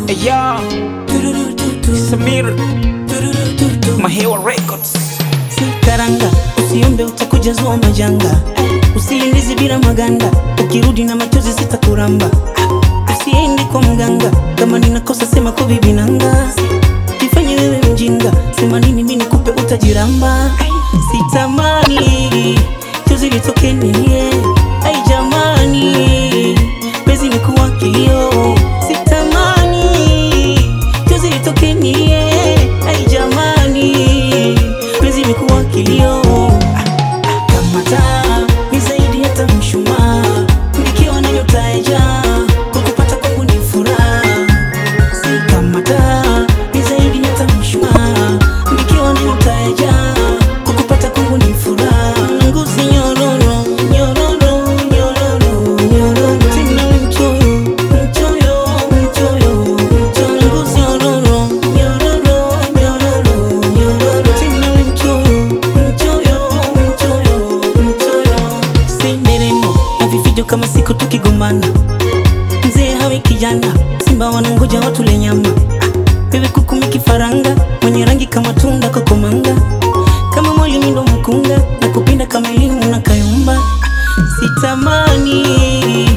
Eya Samir Mahewa Records Karanga, usiombe utakuja zua majanga, usiingizi bila maganda, ukirudi na machozi sitakuramba. Usiendi kwa mganga, kama ninakosa sema kwa bibi nanga, jifanye wewe mjinga, sema nini mimi nikupe utajiramba. Sitamani chozi litoke nilie, ai jamani, penzi ni kuwa kilio. Sitamani chozi litoke nilie, ai jamani, penzi ni kuwa kilio. Kama taa ni zaidi hata mshumaa, nikiwa na nyota ya jaa, kukupata kwangu ni furaha. Si kama taa ni zaidi hata mshumaa, nikiwa na nyota ya jaa, kukupata kwangu ni furaha. Ngozi nyororo, nyororo, nyororo, nyororo, tena mchoyo, mchoyo, mchoyo, mchoyo. Ngozi nyororo, nyororo, nyororo, nyororo, tena mchoyo, mchoyo, mchoyo, mchoyo. Senderemo na vifijo kama siku tukigombana, mzee hawe kijana, simba wanangoja watule nyama. Wewe kuku mikifaranga, mwenye rangi kama tunda kokomanga, kama mwali ndo mkunga na kupinda kama elimu na kayumba. Sitamani